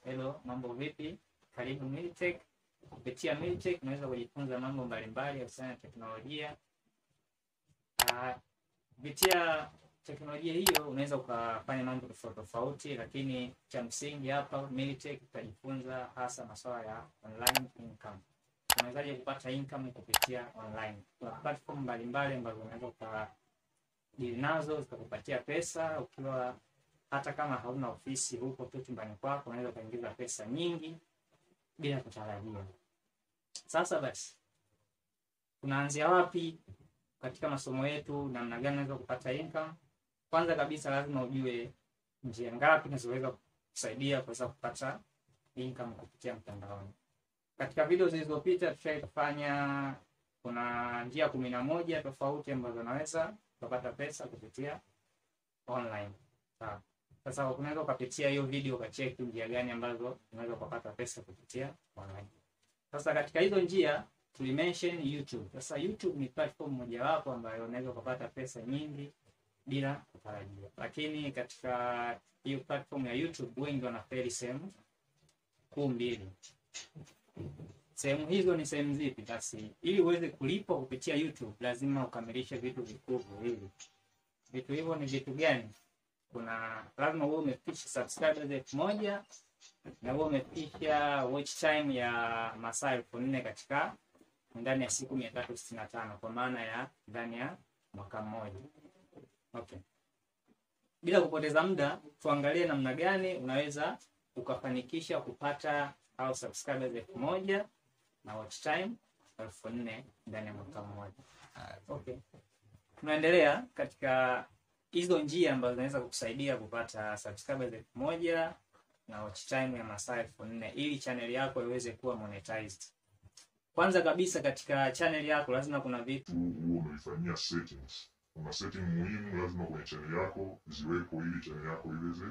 Hello, mambo vipi? Karibu Militech. Kupitia Militech unaweza kujifunza mambo mbalimbali kuhusiana na teknolojia. Ah, Kupitia teknolojia hiyo unaweza ukafanya mambo tofauti tofauti, lakini cha msingi hapa Militech utajifunza hasa masuala ya online income. Unawezaje kupata income kupitia online? Kuna platform mbalimbali ambazo unaweza ukadili nazo zikakupatia pesa ukiwa hata kama hauna ofisi huko tu chumbani kwako, unaweza ukaingiza pesa nyingi bila kutarajia. Sasa basi, tunaanzia wapi katika masomo yetu? Namna gani unaweza kupata income? Kwanza kabisa, lazima ujue njia ngapi zinazoweza kusaidia kuweza kupata income kupitia mtandaoni. Katika video zilizopita tushai kufanya, kuna njia kumi na moja tofauti ambazo unaweza kupata pesa kupitia online. Sawa. Sasa unaweza ukapitia hiyo video ukacheki njia gani ambazo unaweza kupata pesa kupitia online. Sasa katika hizo njia tulimention YouTube. Sasa YouTube ni platform mojawapo ambayo unaweza kupata pesa nyingi bila kutarajia, lakini katika hiyo platform ya YouTube wengi wanafeli sehemu kuu mbili. Sehemu hizo ni sehemu zipi? Basi ili uweze kulipwa kupitia YouTube lazima ukamilishe vitu vikuu viwili. Vitu hivyo ni vitu gani? Kuna lazima uwe umefikisha subscribers elfu moja na uwe umefikisha watch time ya masaa elfu nne katika ndani ya siku mia tatu sitini na tano kwa maana ya ndani ya mwaka mmoja. Okay. Bila kupoteza muda, tuangalie namna gani unaweza ukafanikisha kupata au subscribers elfu moja na watch time elfu nne ndani ya mwaka mmoja. Okay. Tunaendelea katika hizo njia ambazo zinaweza kukusaidia kupata subscribers elfu moja na watch time ya masaa elfu nne ili channel yako iweze kuwa monetized. Kwanza kabisa katika channel yako lazima kuna vitu huo unaifanyia settings. Kuna setting muhimu lazima kwenye channel yako ziweko ili channel yako iweze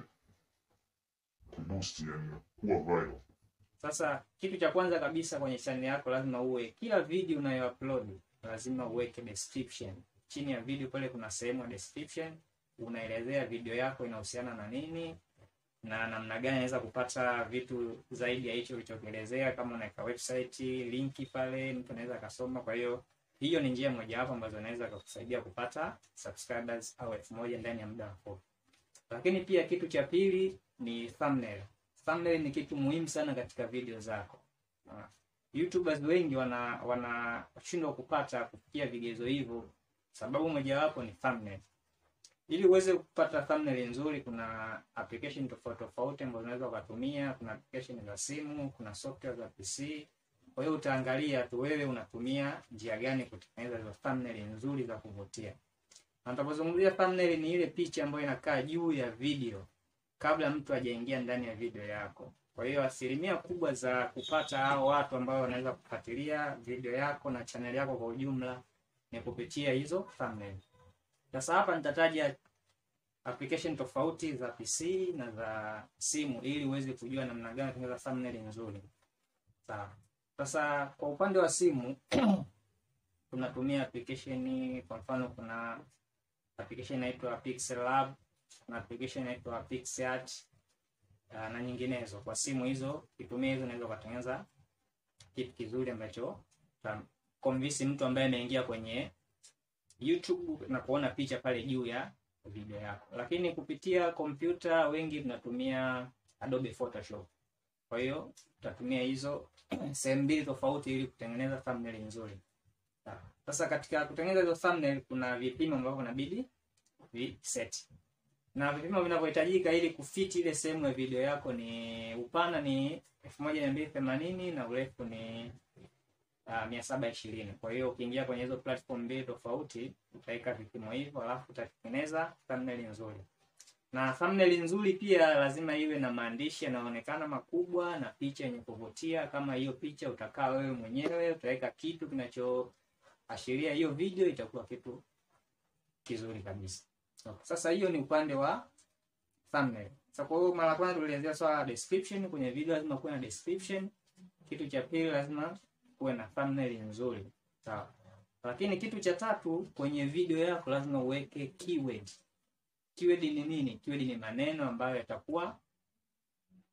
kuboost, yani kuwa viral. Sasa kitu cha kwanza kabisa kwenye channel yako lazima uwe, kila video unayoupload lazima uweke description. Chini ya video pale kuna sehemu ya description, unaelezea video yako inahusiana na nini na namna gani naweza kupata vitu zaidi ya hicho ulichokielezea. Kama unaweka website linki pale, mtu anaweza akasoma. Kwa hiyo hiyo ni njia mojawapo ambazo inaweza kukusaidia kupata subscribers au elfu moja ndani ya muda mfupi. Lakini pia kitu cha pili ni thumbnail. Thumbnail ni kitu muhimu sana katika video zako. Ah, YouTubers wengi wana wanashindwa kupata kufikia vigezo hivyo, sababu mojawapo ni thumbnail. Ili uweze kupata thumbnail nzuri, kuna application tofauti tofauti ambazo unaweza ukatumia. Kuna application za simu, kuna software za PC. Kwa hiyo utaangalia tu wewe unatumia njia gani kutengeneza hizo thumbnail nzuri za kuvutia. Na tunapozungumzia thumbnail ni ile picha ambayo inakaa juu ya video kabla mtu hajaingia ndani ya video yako. Kwa hiyo asilimia kubwa za kupata hao watu ambao wanaweza kufuatilia video yako na channel yako kwa ujumla ni kupitia hizo thumbnail. Sasa hapa nitataja application tofauti za PC na za simu ili uweze kujua namna gani kutengeneza thumbnail nzuri. Sawa. Sasa kwa upande wa simu tunatumia application, kwa mfano kuna application inaitwa Pixel Lab, kuna application inaitwa PixArt uh, na nyinginezo. Kwa simu hizo kitumia hizo, unaweza kutengeneza kitu kizuri ambacho convince mtu ambaye ameingia kwenye YouTube na kuona picha pale juu ya video yako. Lakini kupitia kompyuta wengi tunatumia Adobe Photoshop. Kwa hiyo tutatumia hizo sehemu mbili tofauti ili kutengeneza thumbnail nzuri. Sasa katika kutengeneza hizo thumbnail kuna vipimo ambavyo inabidi viset. Na vipimo vinavyohitajika ili kufiti ile sehemu ya video yako ni upana ni 1280 na urefu ni uh, mia saba ishirini. Kwa hiyo ukiingia kwenye hizo platform mbili tofauti utaweka vipimo hivyo, alafu utatengeneza thumbnail nzuri. Na thumbnail nzuri pia lazima iwe na maandishi yanayoonekana makubwa na picha yenye kuvutia. Kama hiyo picha utakaa wewe mwenyewe, utaweka kitu kinachoashiria hiyo video, itakuwa kitu kizuri kabisa. Okay. Sasa hiyo ni upande wa thumbnail. Sasa kwa hiyo mara kwanza tulielezea swala la description. Kwenye video lazima kuwe na description. Kitu cha pili lazima kuwe na thumbnail nzuri. Sawa. Lakini kitu cha tatu kwenye video yako lazima uweke keyword. Keyword ni nini? Keyword ni maneno ambayo yatakuwa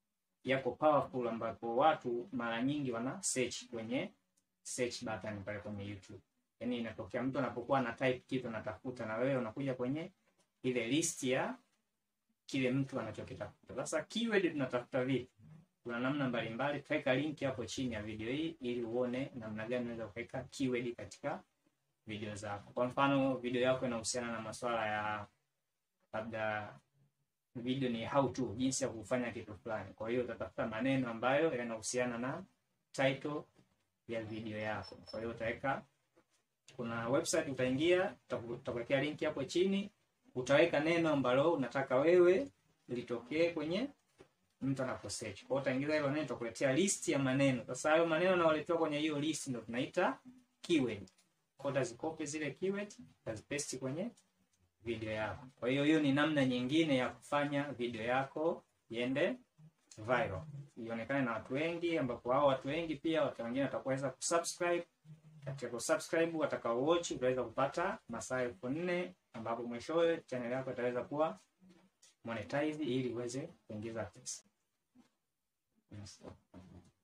yako powerful ambapo watu mara nyingi wana search kwenye search button pale kwenye YouTube. Yaani inatokea mtu anapokuwa ana type kitu anatafuta na wewe unakuja kwenye ile list ya kile mtu anachokitafuta. Sasa keyword tunatafuta vipi? Kuna namna mbalimbali, tutaweka link hapo chini ya video hii ili uone namna gani unaweza kuweka keyword katika video zako. Kwa mfano, video yako inahusiana na masuala ya labda video ni how to, jinsi ya kufanya kitu fulani. Kwa hiyo utatafuta maneno ambayo yanahusiana na title ya video yako. Kwa hiyo utaweka, kuna website utaingia, utakuwekea link hapo chini, utaweka neno ambalo unataka wewe litokee kwenye mtu anapo search. Kwa hiyo utaingiza hilo neno, itakuletea list ya maneno. Sasa hayo maneno yanayoletewa kwenye hiyo list ndio tunaita keyword. Kwa hiyo utazikopi zile keyword, utazipaste kwenye video yako. Kwa hiyo hiyo ni namna nyingine ya kufanya video yako iende viral, ionekane na watu wengi, ambapo hao watu wengi pia watu wengine wataweza kusubscribe. Katika kusubscribe, watakao watch utaweza kupata masaa elfu nne ambapo mwishowe channel yako itaweza kuwa monetize ili uweze kuingiza pesa. Yes.